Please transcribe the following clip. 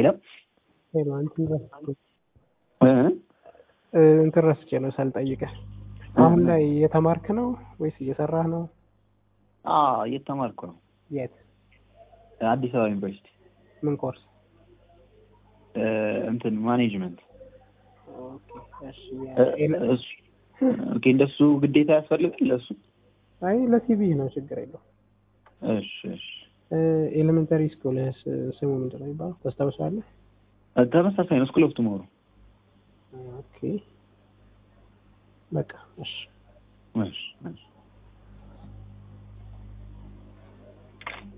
የለም ሄሎ እንትን ረስቼ እ? እ፣ እንትን ረስቼ ነው ሳልጠይቅህ። አሁን ላይ እየተማርክ ነው ወይስ እየሰራህ ነው? አዎ እየተማርኩ ነው የት? አዲስ አበባ ዩኒቨርሲቲ ምን ኮርስ? እ፣ እንትን ማኔጅመንት ኦኬ፣ እሺ። እ፣ ኤለ- እሱ ኦኬ እንደሱ ግዴታ ያስፈልጋል ለሱ አይ ለሲቪ ነው ችግር የለው። እሺ እሺ ኤሌመንተሪ ስኩል ስሙ ምንድን ነው የሚባለው ታስታውሳለህ? እ፣ ተመሳሳይ ነው ስኩል ኦፍ ቱሞሮ ኦኬ በቃ እሺ እሺ እሺ